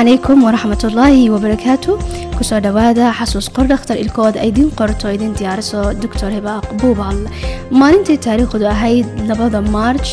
calaykum waraxmatullaahi wabarakaatu kusoo dhawaada xasuus qor dhakhtar ilkood ay idiin qorto idin diyaariso doctor hibaaq buubal maalintii taariikhdu ahayd labada march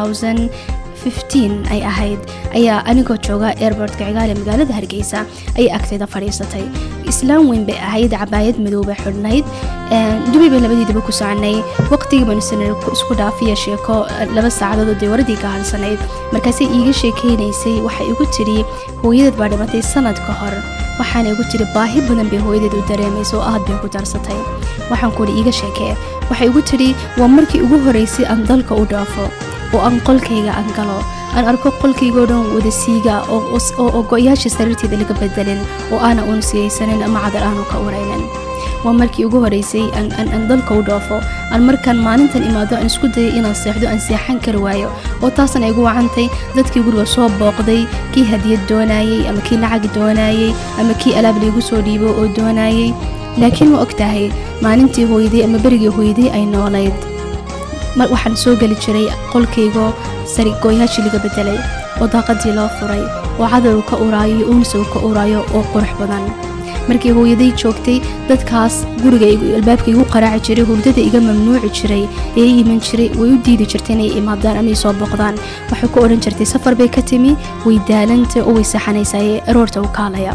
ay ahayd ayaa anigoo jooga airbortka cigaale magaalada hargeysa ayay agtayda fadhiisatay islaam weyn bay ahayd cabaayad madoobay xidhnayd dubay bay labadiidaba ku soconay waqtigii banusanar isku dhaafiya sheeko laba saacadood oo dee waradii ka halsanayd markaasay iiga sheekeynaysay waxay igu tidhi hooyadeed baa dhimatay sanad ka hor waxaana igu tiri baahi badan bay hooyadeed u dareemaysa oo aad bay ku darsatay waxaan kuhi iiga sheekee waxay igu tidhi waa markii ugu horeysay aan dalka u dhaafo oo aan qolkayga aan galo aan arko qolkaygoo dhan wada siiga oo go-yaasha sariirteeda laga bedelin oo aana uun siyaysanin ama cadar aanu ka uraynin waa markii ugu horeysay aan dalka u dhoofo aan markaan maalintan imaado aan isku dayay inaan seexdo aan seexan kari waayo oo taasna igu wacantay dadkii guriga soo booqday kii hadiyad doonayey ama kii lacag doonayey ama kii alaab laygu soo dhiibo oo doonayey laakiin ma og tahay maalintii hooyaday ama berigii hooyaday ay noolayd mar waxaan soo geli jiray qolkaygoo sari gooyaashii laga bedelay oo daaqadii loo furay oo cadowgu ka uraayo iyo uunsagu ka uraayo oo qurux badan markii hooyaday joogtay dadkaas guriga albaabka igu qaraaci jiray hurdada iga mamnuuci jiray ee iman jiray way u diidi jirtay inay imaadaan ama soo boqdaan waxay ku odhan jirtay safar bay ka timi way daalanta oo way saxanaysaaye aroorta u kaalaya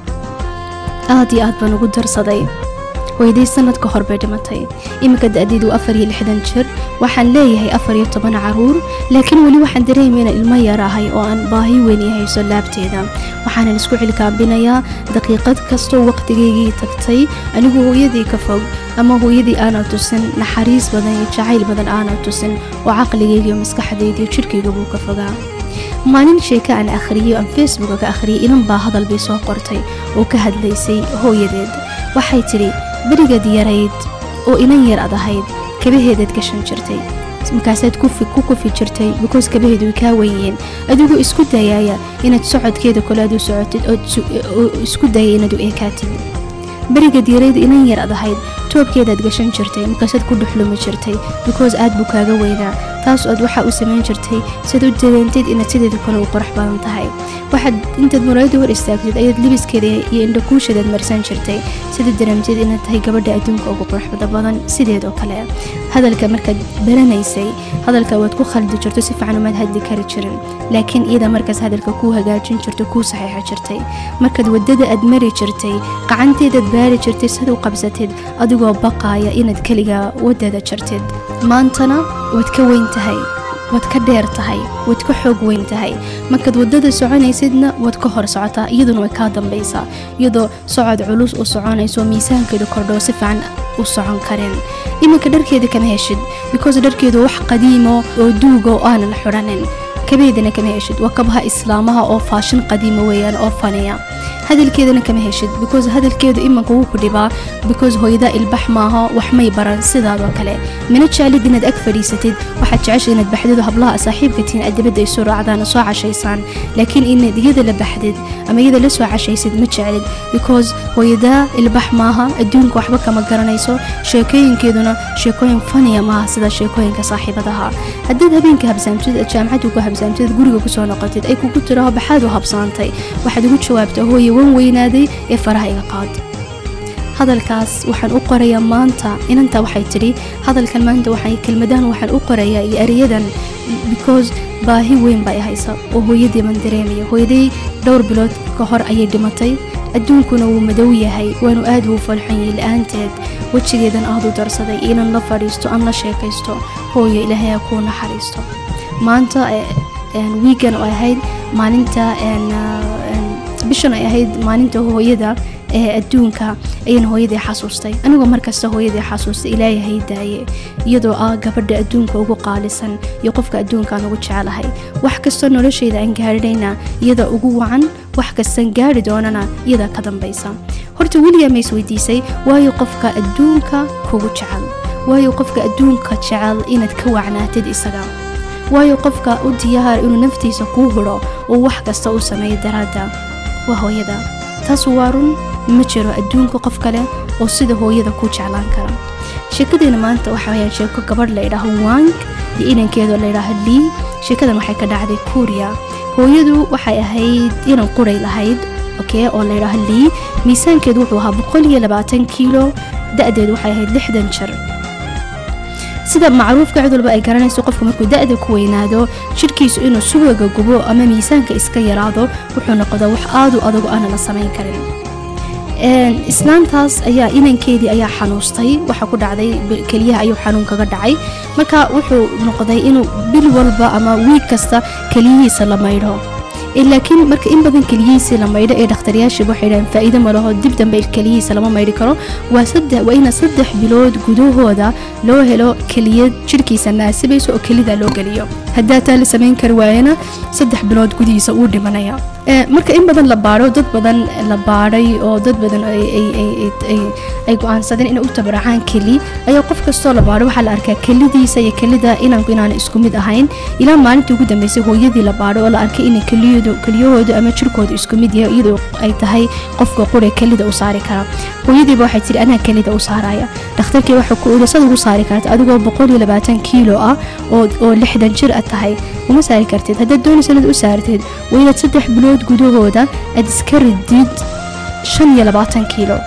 aad iyo aad baan ugu darsaday hooyaday sanad ka hor bay dhimatay iminka da-deedu afar iyo lixdan jir waxaan leeyahay afar iyo toban caruur laakiin weli waxaan dareemayna ilmo yar ahay oo aan baahi weyn i hayso laabteeda waxaanan isku cilkaambinayaa daqiiqad kastoo waqtigaygii tagtay anigu hooyadii ka fog ama hooyadii aana tusin naxariis badan iyo jacayl badan aana tusin oo caqligayga iyo maskaxdayda iyo jidhkayga buu ka fogaa maalin sheeke aan akhriyay aan facebooka ka akhriyay inan baa hadal bay soo qortay oo ka hadlaysay hooyadeed waxay tidhi berigaad yarayd oo inan yar ad ahayd kabaheedaad gashan jirtay markaasaad ku kufi jirtay bikoos kabaheedu way kaa weynyihiin adigoo isku dayaaya inaad socodkeeda kole aad u socotid oo isku dayaya inaad u eekaatid berigaad yarayd inan yar ad ahayd toobkeedaad gashan jirtay markaasaad ku dhuxlumi jirtay bikoos aad buu kaaga weynaa taas ood waxaa u samayn jirtay siad u dareentid inaad sideeda kale u qurux badan tahay waxaad intaad muraayada hor istaagtid ayaad libiskeeda iyo indhakuushadaad marsan jirtay sidaad dareemtid inaad tahay gabadha adduunka ugu quruxda badan sideedoo kale hadalka markaad baranaysay hadalka waad ku khaldi jirto si fiican umaad hadli kari jirin laakiin iyada markaas hadalka kuu hagaajin jirto kuu saxiixo jirtay markaad wadada aad mari jirtay qacanteedaad baari jirtay sad u qabsatid adigoo baqaaya inaad keliga wadada jirtid maantana waad ka weyn tahay waad ka dheer tahay waad ka xoog weyn tahay markaad wadada soconaysidna waad ka hor socotaa iyaduna way kaa dambaysaa iyadoo socod culus u soconayso miisaankeedu kordhoo si fiican u socon karin iminka dharkeeda kama heshid because dharkeedu wax qadiimo oo duuga oo aanan xidhanin kabeedana kama heshid waa kabaha islaamaha oo faashin qadiima weeyaan oo faniya hadalkeedana kama heshid because hadalkeedu imanka wuu ku dhibaa because hooyada ilbax maaha wax may baran sidaadoo kale mina jeclid inaad ag fadhiisatid waxaad jecesha inaad baxdid hablaha saaxiibka tihiin aad dibadda ay soo raacdaan soo cashaysaan laakiin inaad iyada la baxdid ama iyada la soo cashaysid ma jeclid because hooyada ilbax maaha adduunka waxba kama garanayso sheekooyinkeeduna sheekooyin faniya maaha sida sheekooyinka saaxiibadaha haddaad habeenka habsaamtid aad jaamacadda ku habsaamtid guriga kusoo noqotid ay kugu tiraho baxaad u habsaantay waxaad ugu jawaabtaa hooye wan weynaaday ee faraha iga qaad hadalkaas waxaan u qorayaa maanta inanta waxay tidhi hadalkan maanta waxay kelmadahan waxaan u qorayaa iyo ereyadan because baahi weyn baa i haysa oo hooyadii baan dareemaya hooyaday dhowr bilood ka hor ayay dhimatay adduunkuna wuu madow yahay waanu aad uu falxanyay la-aanteed wejigeedan aad u darsaday inan la fadhiisto aan la sheekaysto hooyo ilaahay ha kuu naxariisto maanta wiigan oo ahayd maalinta bishan ay ahayd maalinta hooyada ee adduunka ayaan hooyadii xasuustay anigoo markasta hooyadii xasuustay ilaahay hay daaye iyadoo ah gabadha adduunka ugu qaalisan iyo qofka adduunkaan ugu jecelahay wax kastoo noloshayda aan gaadhinayna iyada ugu wacan wax kastaan gaadhi doonana iyada ka dambaysa horta weligaa ma isweydiisay waayo qofka adduunka kugu jecel waayo qofka adduunka jecel inaad ka wacnaatid isaga waayo qofka u diyaar inuu naftiisa kuu huro oo wax kasta u sameeyo daraadda waa hooyada taas waa run ma jiro adduunka qof kale oo sida hooyada ku jeclaan kara sheekadeena maanta waxa wayaan sheeko gabadh la idhaaho wang iyo inankeedoo la idhaaho lii sheekadan waxay ka dhacday kuuriya hooyadu waxay ahayd inan quray lahayd okay oo layidhaaho lii miisaankeedu wuxuu ahaa boqol iyo labaatan kiilo da-deedu waxay ahayd lixdan jir sida macruufka cid walba ay garanayso qofku markuu da-da ku weynaado jidhkiisu inuu subaga gubo ama miisaanka iska yaraado wuxuu noqdaa wax aadu adagu aana la samayn karin islaantaas ayaa inankeedii ayaa xanuustay waxa ku dhacday keliyaha ayuu xanuun kaga dhacay marka wuxuu noqday inuu bil walba ama wiig kasta keliyihiisa la maydho laakiin marka in badan keliyihiisii la maydho ee dhakhtaryaashii waxay dhahaan faa'iido ma laho dib dambe keliyihiisa lama maydhi karo waa saddex waa ina saddex bilood gudahooda loo helo keliyad jidhkiisa naasibayso oo kelida loo geliyo haddaa taa la samayn kari waayana saddex bilood gudihiisa uu dhimanaya marka in badan la baadho dad badan la baadhay oo dad badan ay go-aansadeen inay u tabaracaan keli ayaa qof kastoo la baadho waxaa la arkaa kelidiisa iyo kelida inanku inaana isku mid ahayn ilaa maalintii ugu dambeysay hooyadii la baadho oo la arkay inay keliyahoodu ama jirkoodu isku mid yahay iyadoo ay tahay qofka qure kelida u saari kara hooyadiiba waxay tiri anaa kelida u saaraya dhakhtarkii waxa ku iri sad ugu saari karta adigoo boqol iyo labaatan kiilo ah oo lixdan jir a tahay uma saari kartid haddaad doonaysa inaad u saartid waa inaad saddex bilood gudahooda aad iska ridid shan iyo labaatan kiilo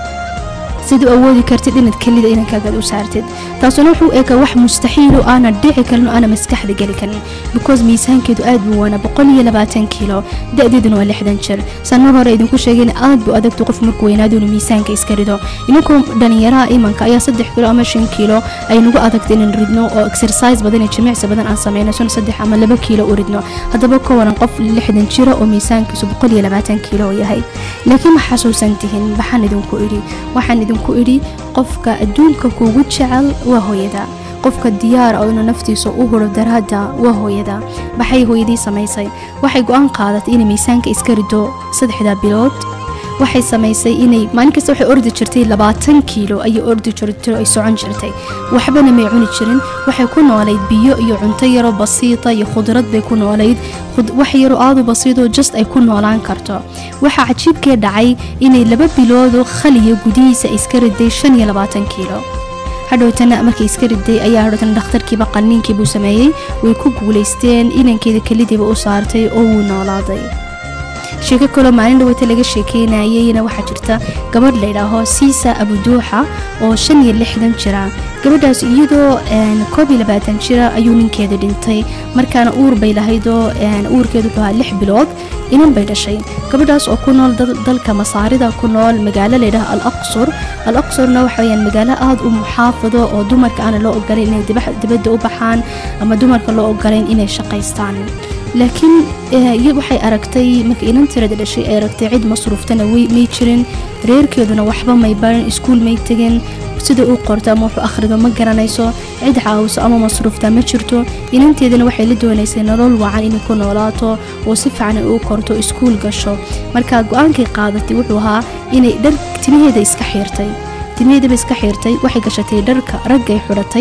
sid u awoodi kartid inaad kelida inankaaga u saartid taasuna wuxuu eega wax mustaxiilu aana dhici karin oo aana maskaxda geli karin because miisaankeedu aad buu waana boqol iyo labaatan kiilo da-deeduna waa lixdan jir sanad hore idinku sheegeen aad buu adagta qof markuu weynaado inuu miisaanka iska rido inankoo dhalinyaraha imanka ayaa saddex kiilo ama shan kiilo ay nagu adagta inaan ridno oo exercise badan iyo jimicsi badan aan sameyno sona saddex ama laba kiilo u ridno haddaba ka waran qof lixdan jira oo miisaankiisu boqol iyo labaatan kiilo yahay laakiin ma xasuusan tihin waxaan idinku idhi waxaan idinku ku idhi qofka adduunka kuugu jecel waa hooyada qofka diyaar ah inuu naftiisa u huro daraadda waa hooyada maxay hooyadii samaysay waxay go-aan qaadatay inay miisaanka iska rido saddexda bilood waxay samaysay inay maalin kasta waxay ordi jirtay labaatan kiilo ayay ordi jirtay ay socon jirtay waxbana may cuni jirin waxay ku noolayd biyo iyo cunto yaro basiita iyo khudrad bay ku noolayd wax yaro aadu basiidoo just ay ku noolaan karto waxaa cajiibkee dhacay inay laba biloodoo khaliya gudihiisa iska riday shan iyo labaatan kiilo hadhowtana markay iska riday ayaa hadhowtana dhakhtarkiiba qaniinkii buu sameeyey way ku guulaysteen inankeeda kelidiiba u saartay oo wuu noolaaday sheeko kaloo maalin dhaweyta laga sheekeynayeyna waxaa jirta gabadh laydhaaho siisa abuduuxa oo shan iyo lixdan jira gabadhaas iyadoo koob iyo labaatan jira ayuu ninkeeda dhintay markaana uur bay lahaydoo uurkeedu wuxuu ahaa lix bilood inan bay dhashay gabadhaas oo ku nool dalka masaarida ku nool magaalo laydhaha al aqsur al aqsurna waxa weyaan magaalo aada u muxaafado oo dumarka aana loo ogolayn inay dibadda u baxaan ama dumarka loo ogolayn inay shaqaystaan laakiin waxay aragtay marka inan tirada dhashay ay aragtay cid masruuftana may jirin reerkeeduna waxba may barin iskuul may tegin sida uu qorto ama wuxuu akhrido ma garanayso cid caawiso ama masruufta ma jirto inanteedana waxay la doonaysay nolol wacan inay ku noolaato oo si fiican u korto iskuul gasho marka go-aankay qaadatay wuxuu ahaa inay dhar timaheeda iska xiirtay timaheedaba iska xiirtay waxay gashatay dharka raggay xidhatay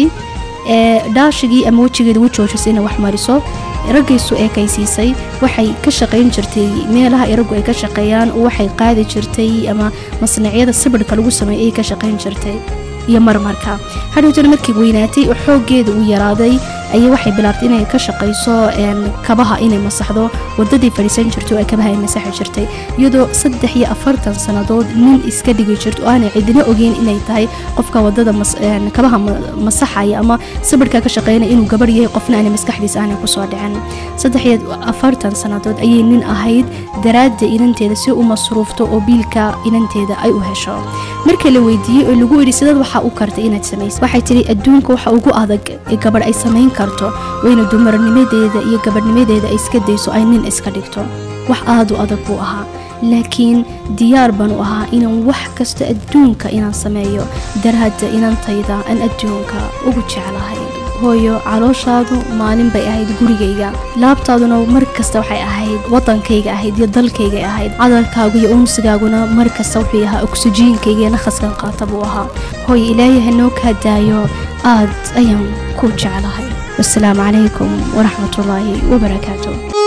dhaashigii ama wejigeeda u joojisay inay wax mariso raggaysu eekaysiisay waxay ka shaqayn jirtay meelaha raggu ay ka shaqeeyaan waxay qaadi jirtay ama masnacyada sibirhka lagu sameeyo ayay ka shaqayn jirtay iyo marmarka hadhowtana markii weynaatay oo xooggeeda uu yaraaday ayay waxay bilaabtay inay ka shaqayso kabaha inay masaxdo wadadii fadhiisan jirtay oo ay kabaha ay masaxi jirtay iyadoo saddex iyo afartan sannadood nin iska dhigi jirto oo aanay cidina ogeyn inay tahay qofka wadada kabaha masaxaya ama sibirhka ka shaqeynaya inuu gabarh yahay qofna aanay maskaxdiisa aanay kusoo dhicin saddex iyo afartan sannadood ayay nin ahayd daraadda inanteeda si u masruufto oo biilka inanteeda ay u hesho marka la weydiiyey oo lagu idhi sidaad waxaa u kartay inaad samayso waxay tidhi adduunka waxa ugu adag ee gabadh ay samayn karto wayna dumarnimadeeda iyo gabadhnimadeeda ay iska dayso ay nin iska dhigto wax aada u adag buu ahaa laakiin diyaar baan u ahaa inaan wax kasta adduunka inaan sameeyo daraadda inantayda aan adduunka ugu jeclahay hooyo calooshaadu maalin bay ahayd gurigayga laabtaaduna mar kasta waxay ahayd wadankayga ahayd iyo dalkaygay ahayd cadalkaagu iyo unsigaaguna mar kasta wuxuu ahaa oksijiinkayga iyo nakhaskan qaata buu ahaa hooyo ilaahay hanoo kaa daayo aad ayaan ku jeclahay wasalaamu calaykum waraxmatullaahi wabarakaatu